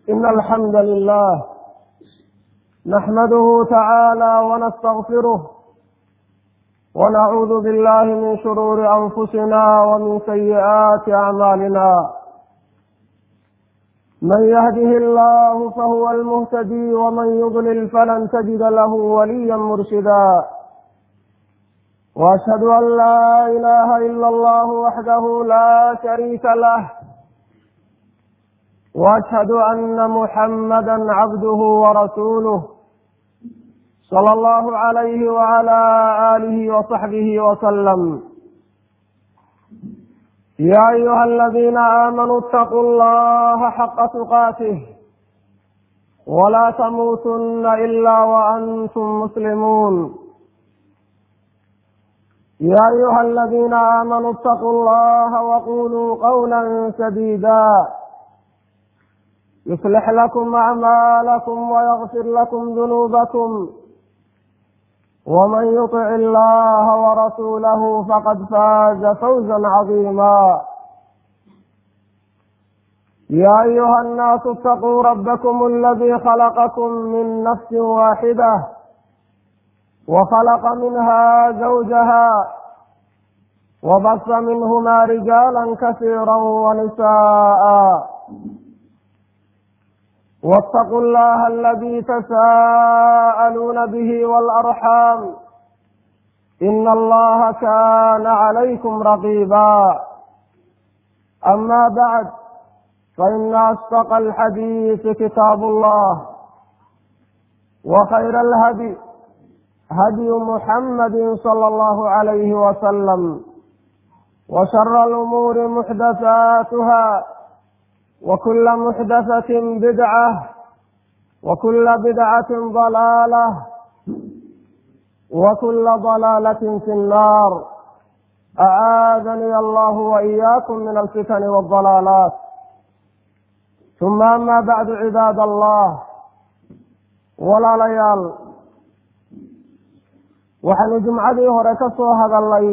إن الحمد لله نحمده تعالى ونستغفره ونعوذ بالله من شرور أنفسنا ومن سيئات أعمالنا من يهده الله فهو المهتدي ومن يضلل فلن تجد له وليا مرشدا واشهد ان لا اله الا الله وحده لا شريك له واشهد ان محمدا عبده ورسوله صلى الله عليه وعلى اله وصحبه وسلم يا ايها الذين امنوا اتقوا الله حق تقاته ولا تموتن الا وانتم مسلمون يا أيها الذين آمنوا اتقوا الله وقولوا قولا سديدا يصلح لكم أعمالكم ويغفر لكم ذنوبكم ومن يطع الله ورسوله فقد فاز فوزا عظيما يا أيها الناس اتقوا ربكم الذي خلقكم من نفس واحده وخلق منها زوجها وبث منهما رجالا كثيرا ونساء واتقوا الله الذي تساءلون به والأرحام إن الله كان عليكم رقيبا أما بعد فإن أصدق الحديث كتاب الله وخير الهدي هدي محمد صلى الله عليه وسلم وشر الأمور محدثاتها وكل محدثة بدعة وكل بدعة ضلالة وكل ضلالة في النار أعاذني الله وإياكم من الفتن والضلالات ثم أما بعد عباد الله ولا ليال waxaynu jumcadii hore ka soo hadalnay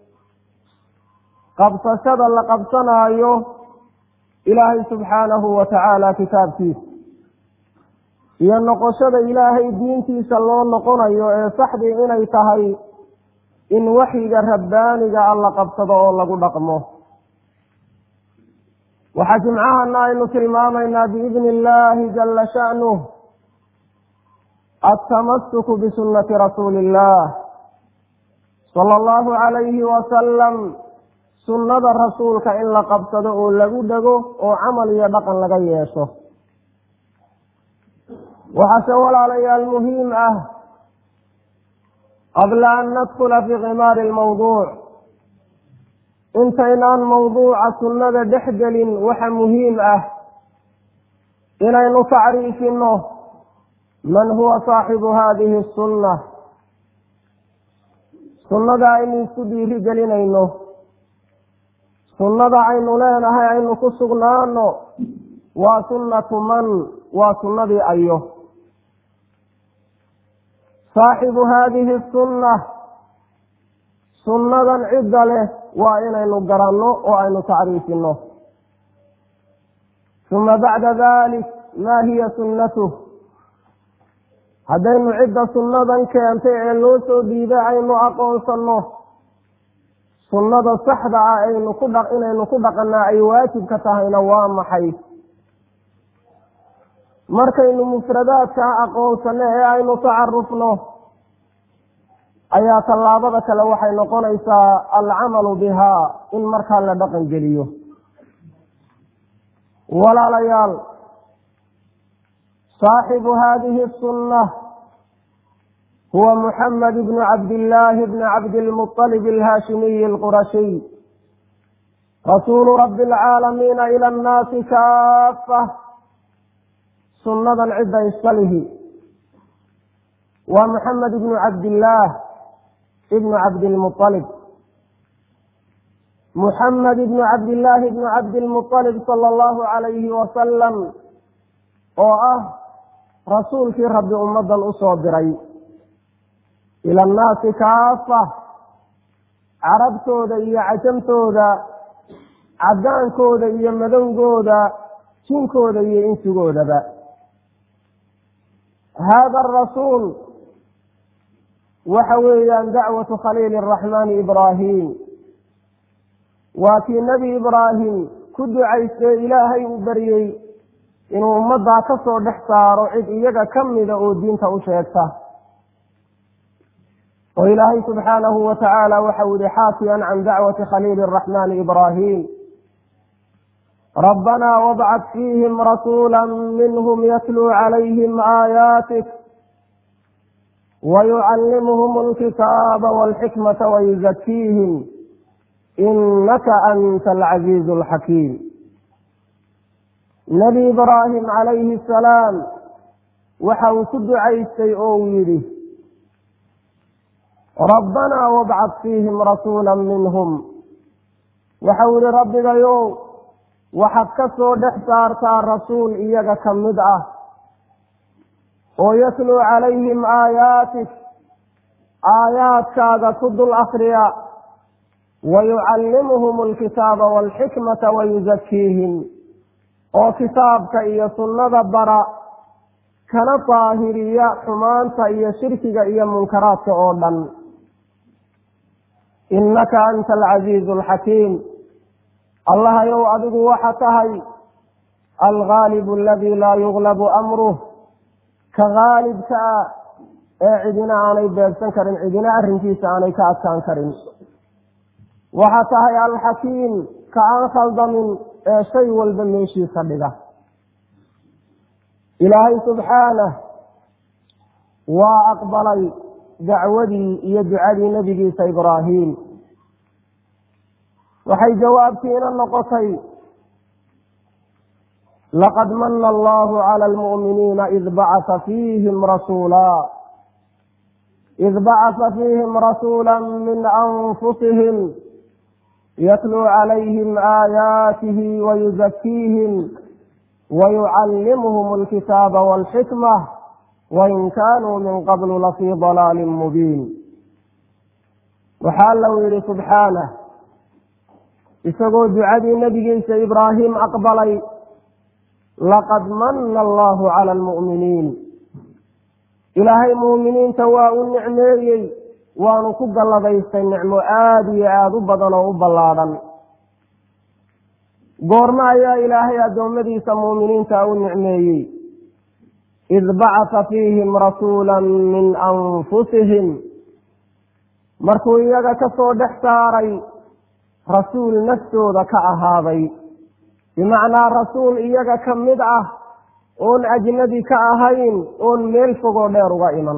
qabsashada la qabsanaayo ilaahay subxaanahu wa tacaala kitaabkiisa iyo noqoshada ilaahay diintiisa loo noqonayo ee saxdii inay tahay in waxyiga rabbaaniga a la qabsado oo lagu dhaqmo waxaa jimcahana aynu tilmaamaynaa biidni illaahi jalla sha'nuh altamasuku bisunnati rasuuli illah sala allahu calayhi wasalam sunnada rasuulka in la qabsado oo lagu dhego oo camal iyo dhaqan laga yeesho waxaase walaalayaal muhiim ah qabla an nadkula fii khimaari almawduuc intaynaan mawduuca sunnada dhex gelin waxa muhiim ah inaynu tacriifino man huwa saaxibu hadihi asunna sunnada aynu isku dhiiri gelinayno sunnada aynu leenahay aynu ku sugnaano waa sunnatu man waa sunnadii ayo saaxibu haadihi sunna sunnadan cidda leh waa inaynu garanno oo aynu tacriifino uma bacda dalik maa hiya sunnatuh haddaynu cidda sunnadan keentay ee loo soo dhiibay aynu aqoonsanno sunnada saxda ah aynu ku dha inaynu ku dhaqannaa ay waajibka tahayna waa maxay markaynu mufradaadka aqoonsanno ee aynu tacarufno ayaa tallaabada kale waxay noqonaysaa alcamalu bihaa in markaa la dhaqan geliyo walaalayaal saaxibu hadihi sunna huwa muxamed bnu cabdillaahi bni cabdilmuطalib alhaashimiyi alqurashiy rasuulu rabi alcaalamiina ila annaasi kaafa sunnadan cidda iskalihi waa muxamed ibnu cabdillaah ibnu cabdilmuطalib muxamed ibnu cabdillaahi ibnu cabdilmuطalib sala allahu calayhi wasalam oo ah rasuulkii rabbi ummaddan u soo diray ila annaasi kaafa carabtooda iyo cajamtooda caddaankooda iyo madowgooda jinkooda iyo insigoodaba hada arasuul waxa weeyaan dacwatu khaliili araxmaani ibraahim waa kii nebi ibraahim ku ducaystee ilaahay uu baryey inuu ummaddaa ka soo dhex saaro cid iyaga ka mida oo diinta u sheegta oo ilaahay subxaanahu wa tacaala waxau yihi xaakiyan can dacwati khaliili araxmaani ibraahim rabbanaa wabcad fiihim rasuula minhum yatluu calayhim aayaatik wayucallimuhum alkitaaba walxikmata wayuzakiihim inaka anta alcaziizu alxakiim nebi ibraahim calayhi asalaam waxa uu ku ducaystay oo uu yidhi rabbanaa wabcad fiihim rasuula minhum waxau yihi rabbigayow waxaad ka soo dhex saartaa rasuul iyaga ka mid ah oo yatluu calayhim aayaatik aayaadkaaga ku dul akriya wayucallimuhum alkitaaba waalxikmata wayuzakiihim oo kitaabka iyo sunnada bara kana daahiriya xumaanta iyo shirkiga iyo munkaraadka oo dhan innaka anta alcasiizu alxakiim allahayow adigu waxa tahay algaalibu aladii laa yuglabu amruh ka gaalibka ah ee cidina aanay beegsan karin cidina arrinkiisa aanay ka adkaan karin waxa tahay alxakiim ka aan khaldamin ee shay walba meeshiisa dhiga ilaahay subxaanah waa aqbalay dacwadii iyo ducadii nebigiisa ibraahim waxay jawaabtiina noqotay laqad mana allahu cala almu'miniina id bacasa fiihim rasuula id bacasa fiihim rasuula min anfusihim yatluu calayhim aayaatihi wayuzakiihim wayucallimuhum alkitaaba walxikmah wain kaanuu min qablu lafii dalaalin mubiin waxaa lau yidhi subxaanah isagoo ducadii nebigiisa ibraahim aqbalay laqad mana allahu cala almu'miniin ilaahay muuminiinta waa u nicmeeyey waanu ku galladaystay nicmo aada iyo aada u badan oo u ballaadhan goorma ayaa ilaahay addoommadiisa muuminiinta u nicmeeyey id bacasa fiihim rasuula min anfusihim markuu iyaga ka soo dhex saaray rasuul naftooda ka ahaaday bimacnaa rasuul iyaga ka mid ah oon ajnabi ka ahayn oon meel fogoo dheer uga iman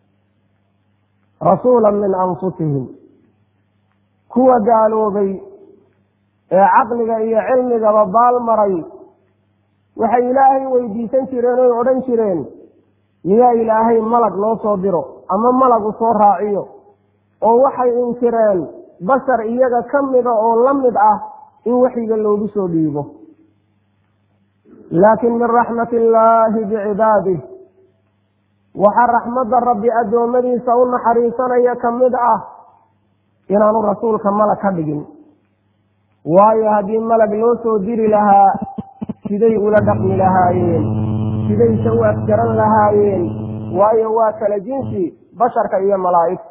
rasuula min anfusihim kuwa gaaloobay ee caqliga iyo cilmigaba baalmaray waxay ilaahay weydiisan jireen oy odhan jireen miyaa ilaahay malag loo soo diro ama malag u soo raaciyo oo waxay inkireen bashar iyaga ka mida oo la mid ah in waxiga loogu soo dhiibo laakiin min raxmati illaahi bicibaadih waxaa raxmadda rabbi addoommadiisa u naxariisanaya ka mid ah inaanu rasuulka malag ka dhigin waayo haddii malag loo soo diri lahaa siday ula dhaqmi lahaayeen sidayse u afgaran lahaayeen waayo waa kala jinsi basharka iyo malaa'igta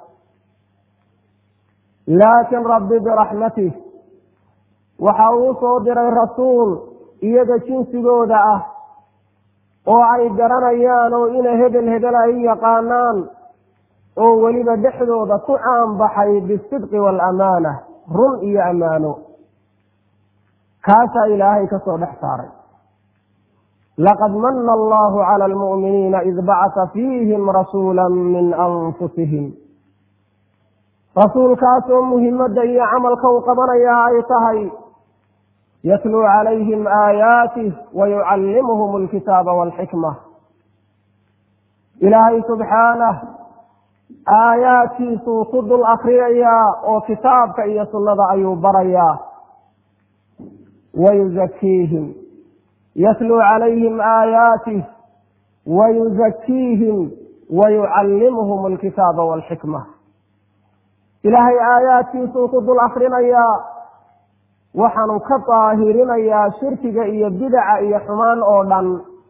laakiin rabbi biraxmatih waxa uu soo diray rasuul iyaga jinsigooda ah oo ay garanayaan oo ina hebel hebel ay yaqaanaan oo weliba dhexdooda ku caanbaxay bisidqi waalamaana run iyo ammaano kaasaa ilaahay ka soo dhex saaray laqad mana allahu cala almu'miniina id bacasa fiihim rasuula min anfusihim rasuulkaasoo muhimadda iyo camalka u qabanayaa ay tahay yatluu calayhim aayaatih wayucallimuhum alkitaaba waalxikma ilaahay subxaanah aayaadkiisuu ku dul akriyayaa oo kitaabka iyo sunnada ayuu barayaa wayuzakiihim yatluu calayhim aayaatih wayuzakiihim wayucallimuhum alkitaaba waalxikma ilaahay aayaadkiisuu ku dul akrinayaa waxaanu ka daahirinayaa shirkiga iyo bidaca iyo xumaan oo dhan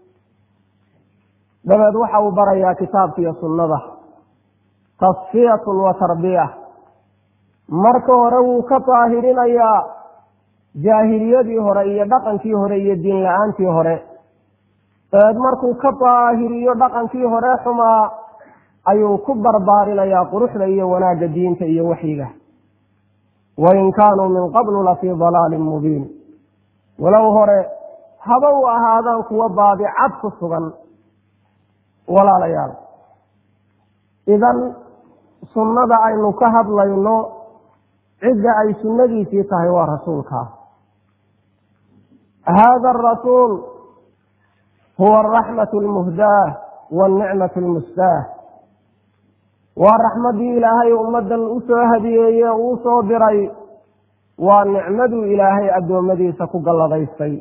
dabeed waxa uu barayaa kitaabka iyo sunnada tasfiyatun wa tarbiya marka hore wuu ka daahirinayaa jaahiliyadii hore iyo dhaqankii hore iyo diin la-aantii hore dabeed markuu ka daahiriyo dhaqankii hore xumaa ayuu ku barbaarinayaa quruxda iyo wanaagga diinta iyo waxyiga wain kaanuu min qablu lafii dalaalin mubiin walow hore haba u ahaadaan kuwa baadicad ku sugan walaalayaal idan sunnada aynu ka hadlayno cidda ay sunnadiisii tahay waa rasuulkaa hada arasuul huwa araxmatu almuhdaah waalnicmatu almustaah waa raxmaddii ilaahay ummaddan usoo hadiyeeye uu soo diray waa nicmaduu ilaahay addoommadiisa ku galladaystay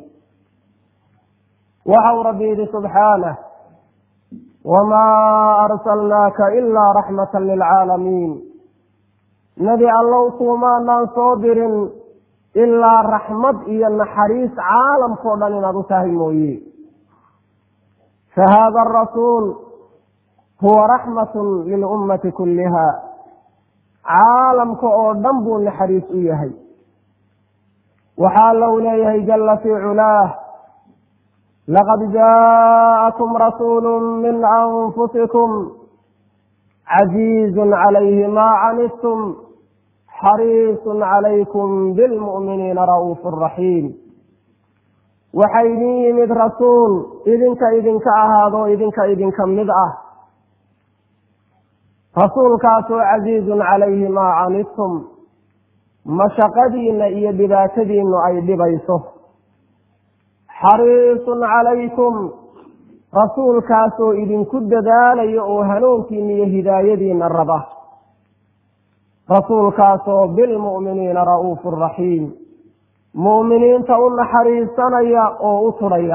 waxa uu rabbi yidhi subxaanah wamaa arsalnaaka ilaa raxmatan lilcaalamiin nebi allow kuumaanaan soo dirin ilaa raxmad iyo naxariis caalamkao dhan inaad u tahay mooye fa haada arasuul huwa raxmatun lilummati kulliha caalamka oo dhan buu naxariis u yahay waxaa lou leeyahay jalla fii culaah laqad jaa'akum rasuulu min anfusikum caziizun calayhi maa canidtum xariisun calaykum bilmu'miniina ra'uufu raxiim waxaa idin yimid rasuul idinka idinka ahaadoo idinka idinka mid ah rasuulkaasoo casiizun calayhi maa canidtum mashaqadiinna iyo dhibaatadiinnu ay dhibayso xariisun calaykum rasuulkaasoo idinku dadaalaya oo hanuunkiina iyo hidaayadiina raba rasuulkaasoo bilmu'miniina ra'uufu raxiim mu'miniinta u naxariisanaya oo u tudhaya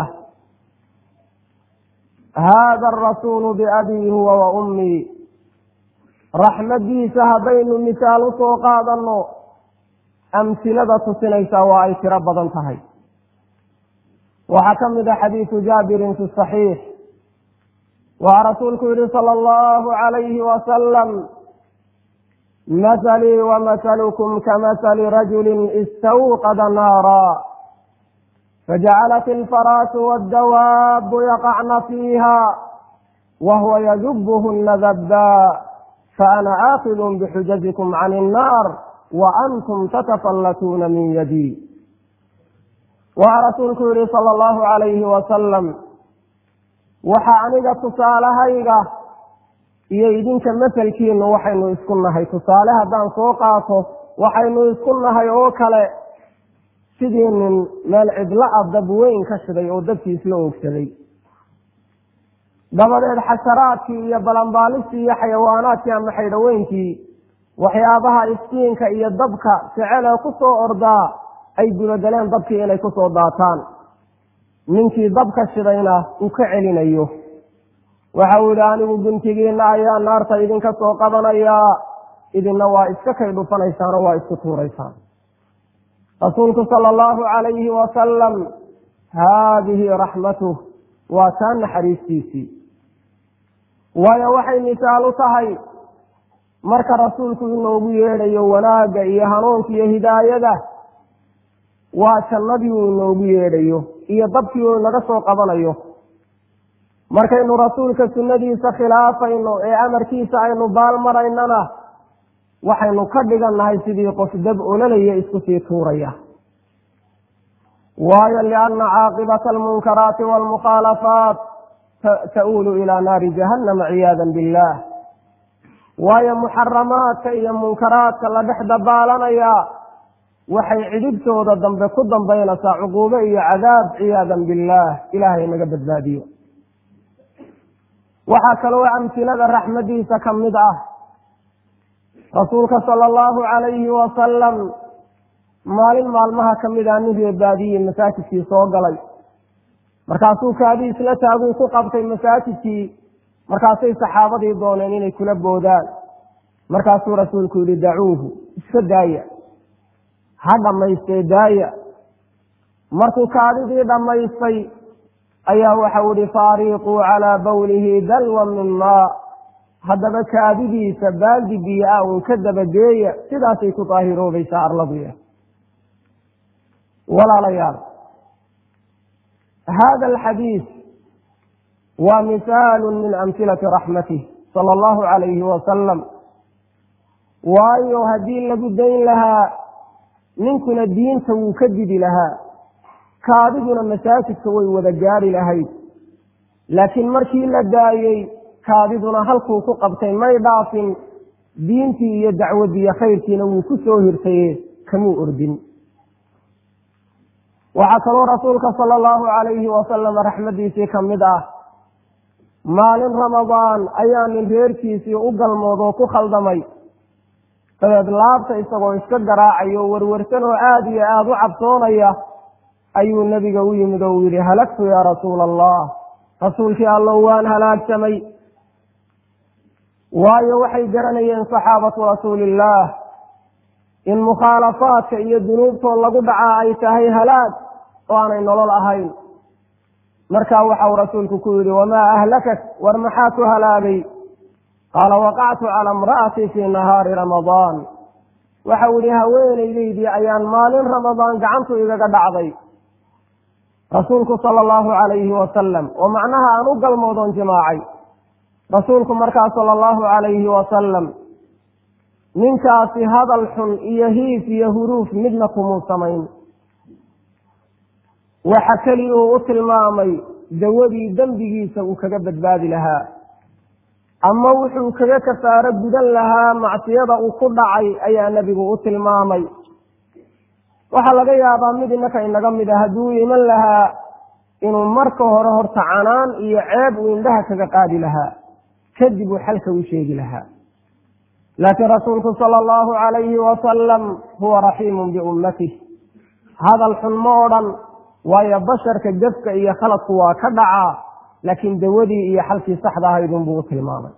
haada arasuulu biabii huwa wa ummii raxmaddiisa haddaynu misaal u soo qaadanno amsilada tusinaysaa waa ay tiro badan tahay waxaa ka mid a xadiisu jaabirin fi saxiix waxaa rasuulku yihi sala allahu calayhi wasalam mahalii wamahalukum kamasali rajulin istawqada naara fajacalat alfaraasu waddawaabu yaqacna fiiha wahuwa yadubuhuna dabaa faana aakidun bixujajikum can innaar wa antum tatafallatuuna min yadii waxaa rasuulku yihi sala allahu calayhi wasalam waxa aniga tusaalahayga iyo idinka maselkiinu waxaynu isku nahay tusaale haddaan soo qaato waxaynu isku nahay oo kale sidii nin meel cidlo a dab weyn ka shiday oo dabkiis la oogsaday dabadeed xasharaadkii iyo balanbaalistii iyo xayawaanaadkii ama xaydhaweynkii waxyaabaha iskiinka iyo dabka jecelee ku soo ordaa ay gudageleen dabkii inay kusoo daataan ninkii dabka shidayna uu ka celinayo waxa uu yihi anigu guntigiina ayaa naarta idinka soo qabanayaa idinna waa iska kay dhufanaysaanoo waa isku tuuraysaan rasuulku sala allahu calayhi wasalam haadihi raxmatuh waa taa naxariistiisii waayo waxay misaal u tahay marka rasuulku inoogu yeedhayo wanaagga iyo hanuunka iyo hidaayada waa jannadii uu inoogu yeedhayo iyo dabkii uu inaga soo qabanayo markaynu rasuulka sunnadiisa khilaafayno ee amarkiisa aynu baalmaraynana waxaynu ka dhigannahay sidii qof dab ololaya isku sii tuuraya waayo lianna caaqibata almunkaraati waalmukhaalafaat ta'uulu ilaa naari jahannama ciyaadan billah waayo muxaramaadka iyo munkaraadka la dhex dabaalanaya waxay cidhibtooda dambe ku dambaynaysaa cuquube iyo cadaab ciyaadan billaah ilaahay naga badbaadiyo waxaa kaloo amsilada raxmadiisa ka mid ah rasuulka sala allahu calayhi wasalam maalin maalmaha ka mid ah nin reebaadiye masaajidkii soo galay markaasuu kaadii isla taaguu ku qabtay masaajidkii markaasay saxaabadii dooneen inay kula boodaan markaasuu rasuulku yihi dacuuhu iska daaya ha dhammaystee daaya markuu kaadidii dhammaystay ayaa waxau ihi faariiquu calaa bawlihi dalwan min maa haddaba kaadidiisa baaldi biyo ah uun ka dabageeya sidaasay ku daahiroobaysaa arladuya walaalayaal hada alxadiis waa misaalu min amhilati raxmatih sala allahu calayhi wasalam waayo haddii lagu dayn lahaa ninkuna diinta wuu ka didi lahaa kaadiduna masaajidka way wada gaari lahayd laakiin markii la daayey kaadiduna halkuu ku qabtay may dhaafin diintii iyo dacwadiiyo khayrkiina wuu ku soo hirtaye kamuu ordin waxaa kaloo rasuulka sala allahu calayhi wasalam raxmadiisii ka mid ah maalin ramadaan ayaa nin reerkiisii u galmood oo ku khaldamay dabeed laabta isagoo iska garaacayo o werwersan oo aada iyo aada u cabsoonaya ayuu nebiga u yimid oo uu yidhi halagtu yaa rasuula allah rasuulkii allow waan halaagsamay waayo waxay garanayeen saxaabatu rasuuliillaah in mukhaalafaadka iyo dunuubtood lagu dhacaa ay tahay halaag oo aanay nolol ahayn markaa waxau rasuulku ku yidhi wamaa ahlakak war maxaa ku halaagay qaala waqactu cala imra'atii fii nahaari ramadaan waxau yihi haweenaydaydii ayaan maalin ramadaan gacantu igaga dhacday rasuulku sala allahu calayhi wasalam oo macnaha aan u galmoodoon jimaacay rasuulku markaa sala allahu calayhi wasalam ninkaasi hadal xun iyo hiif iyo huruuf midna kumuu samayn waxa keli uu u tilmaamay dawadii dembigiisa uu kaga badbaadi lahaa ama wuxuu kaga kafaaro gudan lahaa macsiyada uu ku dhacay ayaa nebigu u tilmaamay waxaa laga yaabaa mid innaka inaga mid a hadduu iman lahaa inuu marka hore horta canaan iyo ceeb uu indhaha kaga qaadi lahaa kadib uu xalka u sheegi lahaa laakiin rasuulku sala allahu calayhi wasalam huwa raxiimun biummatih hadal xun ma odhan waayo basharka gefka iyo khaladku waa ka dhacaa laakiin dawadii iyo xalkii saxda ahaydunbuu u tilmaamay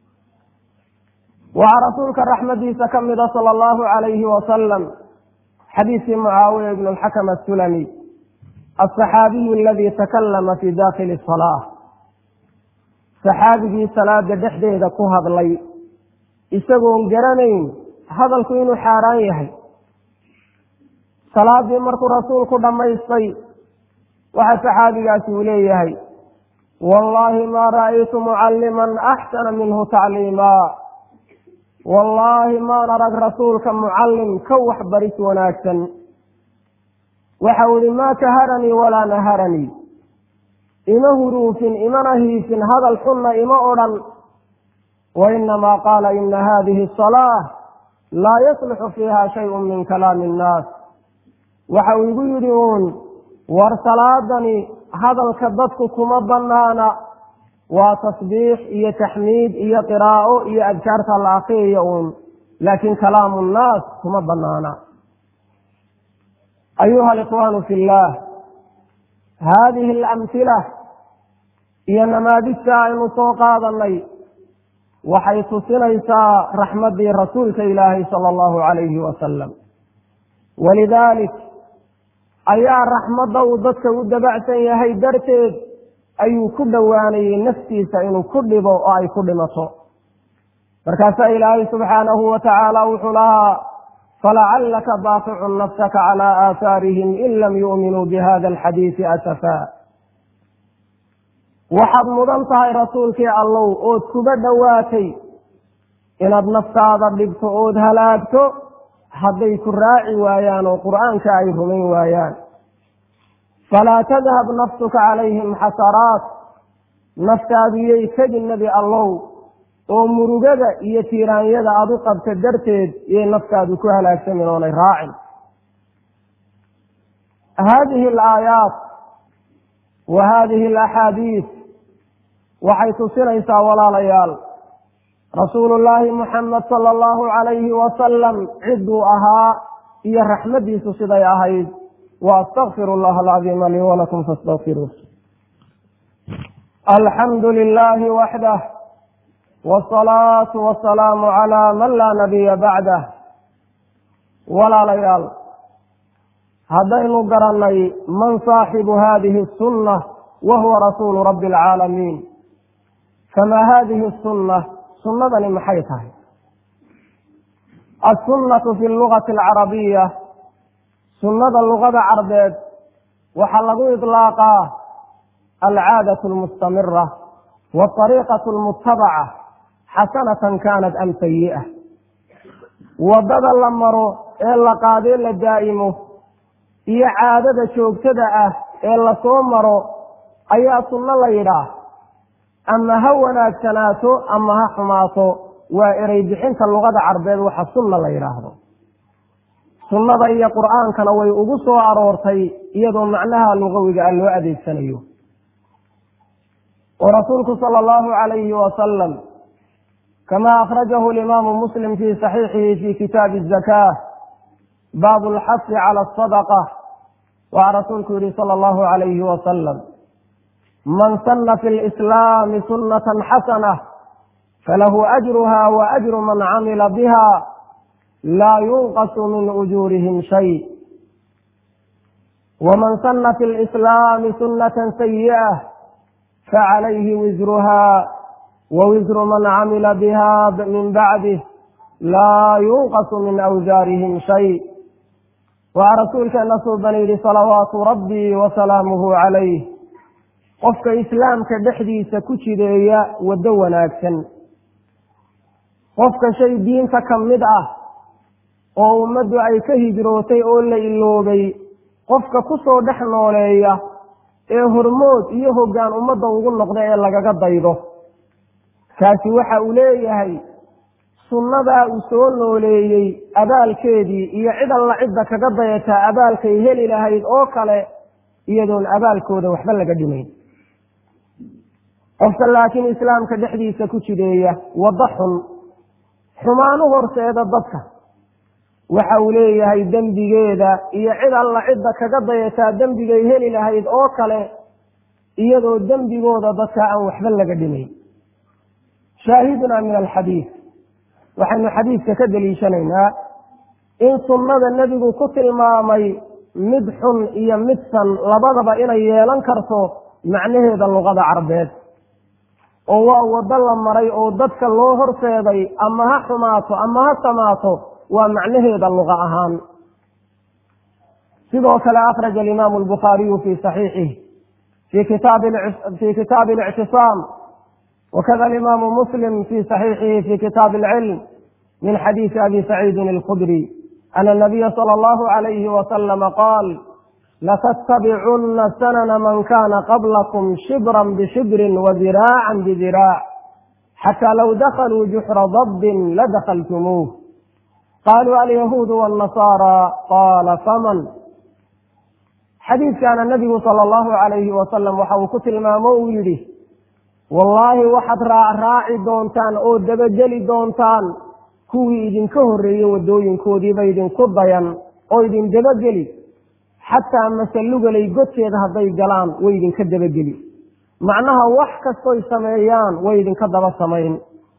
waxaa rasuulka raxmadiisa ka mida sala allahu calayhi wasalam xadiiskii mucaawiya ibnu alxakam asulami alsaxaabiyu aladii takalama fii dakhili salaa saxaabigii salaada dhexdeeda ku hadlay isagoon garanayn hadalku inuu xaaraan yahay salaadii markuu rasuulku dhammaystay waxa saxaabigaasi uu leeyahay wallaahi maa ra'aytu mucalliman axsana minhu tacliimaa wallaahi maan arag rasuulka mucallim ka waxbaris wanaagsan waxau ihi maa kaharanii walaa naharanii ima huruufin imana hiifin hadal xunna ima odhan wainamaa qaala ina hadihi asalaa laa yasluxu fiiha shayun min kalaami innaas waxa uu igu yidhi uun war salaadani hadalka dadku kuma banaana waa tasbiix iyo taxmiid iyo qiraa'o iyo adkaarta la akriyayo uun laakiin kalaamu nnaas kuma banaana ayuha alikhwaanu fi illaah haadihi alamhila iyo namaadijta aynu soo qaadanay waxay tusinaysaa raxmaddii rasuulka ilaahay sala allahu calayhi wasalam walidaalik ayaa raxmadda uu dadka u dabacsan yahay darteed ayuu ku dhowaanayey naftiisa inuu ku dhibo oo ay ku dhimato markaasaa ilaahay subxaanahu wa tacaala wuxuu lahaa falacallaka baaqicun nafsaka calaa aahaarihim in lam yu'minuu bihada alxadiisi asafaa waxaad mudan tahay rasuulkii allow ood kuba dhowaatay inaad naftaada dhibto ood halaagto hadday ku raaci waayaan oo qur'aanka ay rumayn waayaan falaa tadhab nafsuka calayhim xasaraat naftaaduyay tegi nebi allow oo murugada iyo tiiraanyada aad u qabta darteed iyay naftaadu ku halaagsamin oonay raacin haadihi alaayaat wa haadihi alaxaadiis waxay tusinaysaa walaalayaal rasuulullaahi muxamed sala allahu calayhi wasalam cidduu ahaa iyo raxmaddiisu siday ahayd wa astakfiru allaha alcadiima lii walakum faastakfiruuh alxamdu lilaahi waxdah wsalaatu wasalaamu calaa man laa nabiya bacdah walaalayaal haddaynu garannay man saaxibu hadihi asunna wa huwa rasuulu rabbi alcaalamiin famaa hadihi asunna sunnadani maxay tahay assunnatu fi lugati alcarabiya sunnada lugada carbeed waxaa lagu idlaaqaa alcaadatu almustamira waariiqatu almutabaca xasanatan kaanat am sayi'a waddada la maro ee la qaadee la daa'imo iyo caadada joogtada ah ee lasoo maro ayaa sunno la yidhaah ama ha wanaagsanaato ama ha xumaato waa erey bixinta luqada carbeed waxa sunna la yidhaahdo sunnada iyo qur'aankana way ugu soo aroortay iyadoo macnaha lugawiga ah loo adeegsanayo oo rasuulku sala allahu calayhi wasalam kama akhrajahu alimaamu muslim fi saxiixihi fi kitaabi azakaa baabu alxasi cala asadaqa waxaa rasuulku yihi sala allahu calayhi wasalam man sana fi lislaami sunnatan xasana falahu ajruha wa ajru man camila biha laa yunqasu min ujuurihim shay waman sana fi lislaami sunnatan sayi'ah facalayhi wisruha wa wisru man camila biha min bacdih laa yunqasu min awsaarihim shay waxaa rasuulkeena suuban yidhi salawaatu rabbii wa salaamuhu calayh qofka islaamka dhexdiisa ku jideeya waddo wanaagsan qofka shay diinta ka mid ah oo ummaddu ay ka hijrootay oo la iloobay qofka ku soo dhex nooleeya ee hormood iyo hoggaan ummadda ugu noqda ee lagaga daydo kaasi waxa uu leeyahay sunnadaa uu soo nooleeyey abaalkeedii iyo cid alla cidda kaga dayataa abaalkay heli lahayd oo kale iyadoon abaalkooda waxba laga dhimayn qofka laakiin islaamka dhexdiisa ku jideeya waddo xun xumaan u horseeda dadka waxa uu leeyahay dembigeeda iyo cid alla cidda kaga dayataa dembigay heli lahayd oo kale iyadoo dembigooda dadka aan waxba laga dhimayn shaahidunaa min alxadiid waxaynu xadiidka ka deliishanaynaa in sunnada nebigu ku tilmaamay mid xun iyo mid san labadaba inay yeelan karto macnaheeda luqada carbeed oo waa waddo la maray oo dadka loo horseeday ama ha xumaato ama ha samaato waa macnaheeda luqa ahaan sidoo kale akhraja alimaamu albukhaariyu fi saxiixih fi kitaabi اlictisaam wakada alimaamu muslim fi saxiixihi fi kitaabi alcilm min xadiisi abi saciidin alkhudri ana nabiya sala allahu alayhi wasalama qaal latattabicunna sanana man kana qablakum shibran bishibrin wadiraacan bidiraac xataa low dakaluu juxra dabbin ladakaltumuuh qaluu alyahuudu wاnnasaara qaala faman xadiidkaana nabigu sala allahu alayhi wasalam waxa uu ku tilmaamo uu yidhi wallaahi waxaad raacraaci doontaan oo dabageli doontaan kuwii idinka horreeyey waddooyinkoodiiba idinku dayan oo idin dabageli xataa masalugalay godkeeda hadday galaan way idinka dabageli macnaha wax kastoy sameeyaan way idinka daba samayn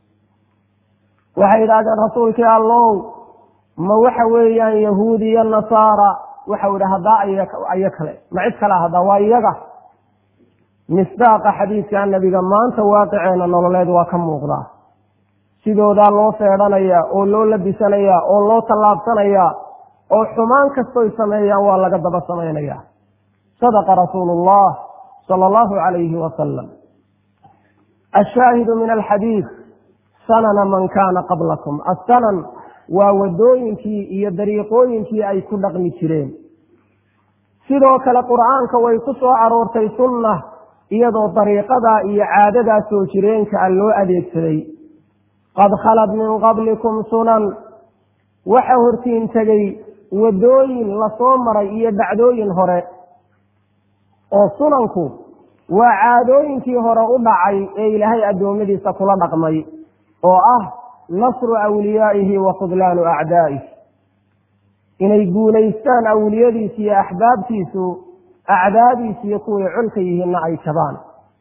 waxay idhahdeen rasuulkii allow ma waxa weeyaan yahuudi iyo nasaara waxau idhi haddaa ayo kale ma cid kale haddaa waa iyaga misdaaqa xadiidka nabiga maanta waaqiceena nololeed waa ka muuqdaa sidoodaa loo feedhanayaa oo loo labisanayaa oo loo tallaabsanayaa oo xumaan kastoy sameeyaan waa laga daba samaynayaa sadaqa rasuulu llah sala allahu calayhi wasalam ashaahidu min alxadiid sanana man kaana qablakum assanan waa waddooyinkii iyo dariiqooyinkii ay ku dhaqmi jireen sidoo kale qur'aanka way ku soo aroortay sunna iyadoo dariiqadaa iyo caadadaa soo jireenka a loo adeegsaday qad khalad min qablikum sunan waxa hortiin tegey waddooyin lasoo maray iyo dhacdooyin hore oo sunanku waa caadooyinkii hore u dhacay ee ilaahay addoommadiisa kula dhaqmay oo ah nasru awliyaa'ihi wa khudlaanu acdaa'ih inay guulaystaan awliyadiisu iyo axbaabtiisu acdaadiisu iyo kuway colka yihiinna ay jabaan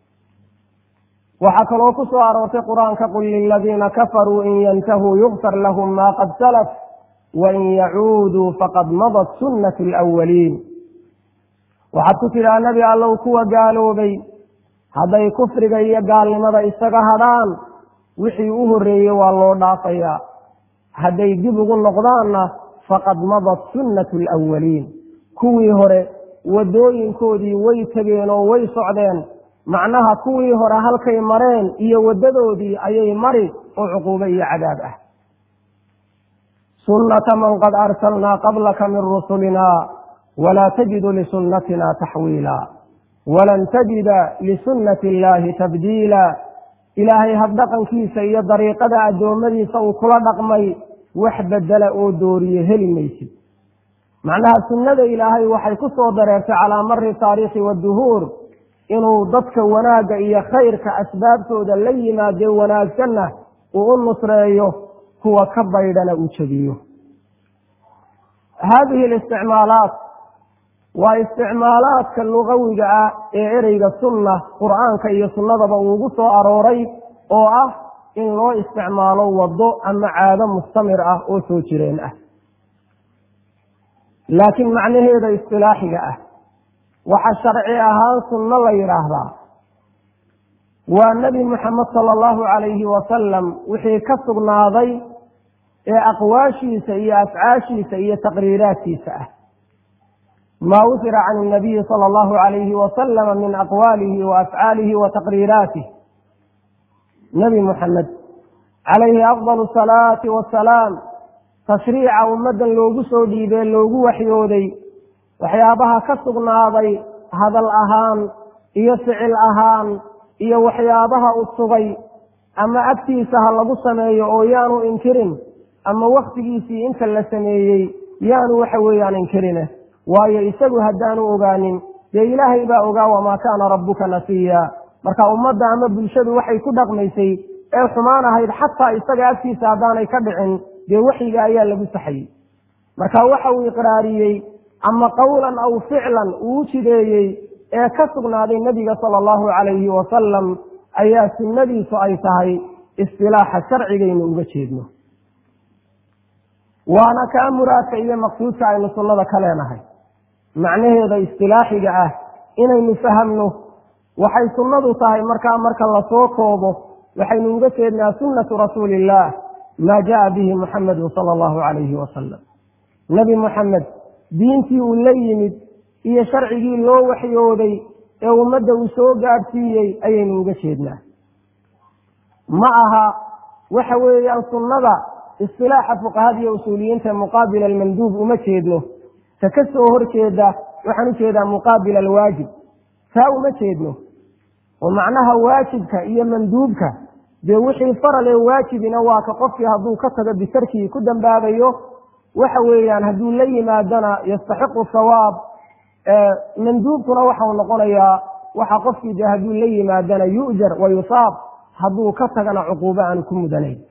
waxaa kaloo ku soo aroortay qur-aanka qul liladiina kafaruu in yantahuu yukfar lahum maa qad salaf wain yacuuduu faqad madat sunnatu alawaliin waxaad ku tidhaha nebi allow kuwa gaaloobay hadday kufriga iyo gaalnimada isaga hadhaan wixii u horreeyey waa loo dhaafayaa hadday dib ugu noqdaanna faqad madat sunnatu alawaliin kuwii hore waddooyinkoodii way tegeen oo way socdeen macnaha kuwii hore halkay mareen iyo waddadoodii ayay mari oo cuquubo iyo cadaab ah sunnata man qad arsalnaa qablaka min rusulina walaa tajidu lisunnatina taxwiila walan tajida lisunnati illaahi tabdiila ilaahay habdhaqankiisa iyo dariiqada addoommadiisa uu kula dhaqmay wax bedela oo dooriye heli maysid macnaha sunnada ilaahay waxay ku soo dareertay calaa mari taariikhi waduhuur inuu dadka wanaagga iyo khayrka asbaabtooda la yimaadee wanaagsanna uu u nusreeyo kuwa ka baydhana uu jebiyo haadihi listicmaalaat waa isticmaalaadka lugawiga ah ee ereyga sunna qur'aanka iyo sunnadaba uu ugu soo arooray oo ah in loo isticmaalo waddo ama caado mustamir ah oo soo jireen ah laakiin macnaheeda istilaaxiga ah waxa sharci ahaan sunno la yidhaahdaa waa nebi moxamed sala allahu calayhi wasalam wixii ka sugnaaday ee aqwaashiisa iyo afcaashiisa iyo taqriiraadkiisa ah maa wufira can inabiyi sala allahu calayhi wasalama min aqwaalihi wa afcaalihi wa taqriiraatih nebi moxamed calayhi afdal asalaati wasalaam tashriica ummaddan loogu soo dhiibee loogu waxyooday waxyaabaha ka sugnaaday hadal ahaan iyo ficil ahaan iyo waxyaabaha u sugay ama agtiisa ha lagu sameeyo oo yaanu inkirin ama wakhtigiisii inta la sameeyey yaanu waxa weeyaan inkirine waayo isagu haddaanu ogaanin dee ilaahay baa ogaa wamaa kaana rabbuka nasiya marka ummadda ama bulshadu waxay ku dhaqmaysay ee xumaan ahayd xataa isaga agtiisa haddaanay ka dhicin dee waxyiga ayaa lagu saxayey marka waxa uu iqraariyey ama qowlan aw ficlan uu jideeyey ee ka sugnaaday nebiga sala allahu calayhi wasalam ayaa sunnadiisu ay tahay istilaaxa sharcigaynu uga jeedno waana kaa muraadka iyo maqsuudka aynu sunnada ka leenahay macnaheeda istilaaxiga ah inaynu fahamno waxay sunnadu tahay markaa marka lasoo koobo waxaynu uga jeednaa sunnatu rasuuli illaah maa jaa bihi muxamedun sala allahu calayhi wasalam nebi moxamed diintii uu la yimid iyo sharcigii loo waxyooday ee ummadda uu soo gaadhsiiyey ayaynu uga jeednaa ma aha waxa weeyaan sunnada istilaaxa fuqahada iyo usuuliyiinta muqaabila almanduub uma jeedno ta ka soo horjeeda waxaan u jeedaa muqaabila alwaajib taa uma jeedno oo macnaha waajibka iyo manduubka dee wixii faral ee waajibina waa ka qofkii hadduu ka tago bisarkii ku dambaabayo waxa weeyaan hadduu la yimaadana yastaxiqu sawaab manduubkuna waxau noqonayaa waxa qofkii dee hadduu la yimaadana yu'jar wa yusaab hadduu ka tagana cuquubo aanu ku mudanayn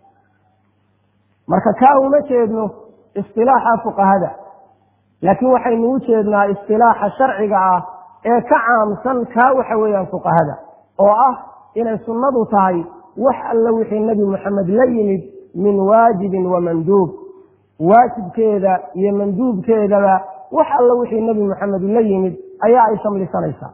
marka kaa uma jeedno istilaaxa fuqahada laakiin waxaynu u jeednaa istilaaxa sharciga ah ee ka caamsan kaa waxa weeyaan fuqahada oo ah inay sunnadu tahay wax alla wixii nebi moxamed la yimid min waajibin wa manduub waajibkeeda iyo manduubkeedaba wax alla wixii nebi moxamed la yimid ayaa ay shamlisanaysaa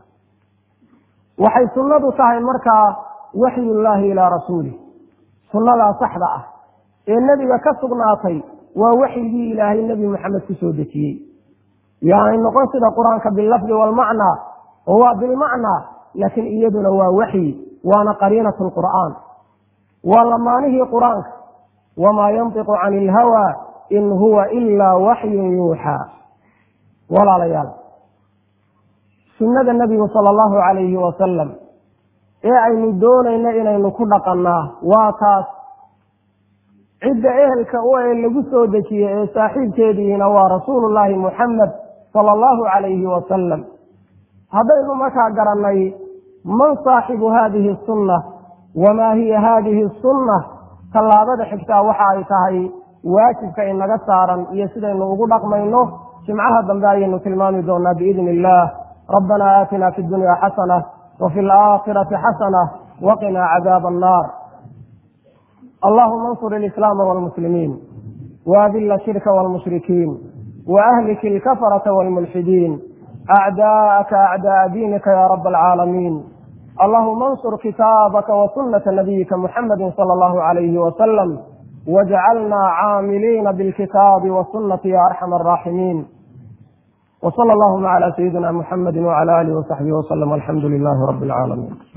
waxay sunnadu tahay markaa waxyullaahi ilaa rasuulih sunnadaa saxda ah ee nebiga ka sugnaatay waa waxyigii ilaahay nebi moxamed ku soo dejiyey yaanay noqon sida qur-aanka bilafdi waalmacnaa oo waa bilmacnaa laakiin iyaduna waa waxyi waana qariinatu lqur'aan waa lamaanihii qur-aanka wamaa yantiqu cani ilhawaa in huwa ilaa waxyun yuuxaa walaalayaal sunnada nebigu sala allahu calayhi wasalam ee aynu doonayno inaynu ku dhaqannaa waa taas cidda ehelka u ee lagu soo dejiyey ee saaxiibkeediina waa rasuulullaahi muxamed sala allahu calayhi wasalam haddaynu markaa garannay man saaxibu haadihi sunna wamaa hiya haadihi sunna tallaabada xigtaa waxa ay tahay waajibka inaga saaran iyo sidaynu ugu dhaqmayno jimcaha dambe ayaynu tilmaami doonaa biidni illaah rabbana aatina fi dunya xasana wa fi alaakhirati xasana waqinaa cadaaba annaar allahuma ansur ilislaama walmuslimiin وأذل الشرك والمشركين وأهلك الكفرة والملحدين أعداءك أعداء دينك يا رب العالمين اللهم انصر كتابك وسنة نبيك محمد صلى الله عليه وسلم واجعلنا عاملين بالكتاب والسنة يا أرحم الراحمين وصلى اللهم على سيدنا محمد وعلى آله وصحبه وسلم والحمد لله رب العالمين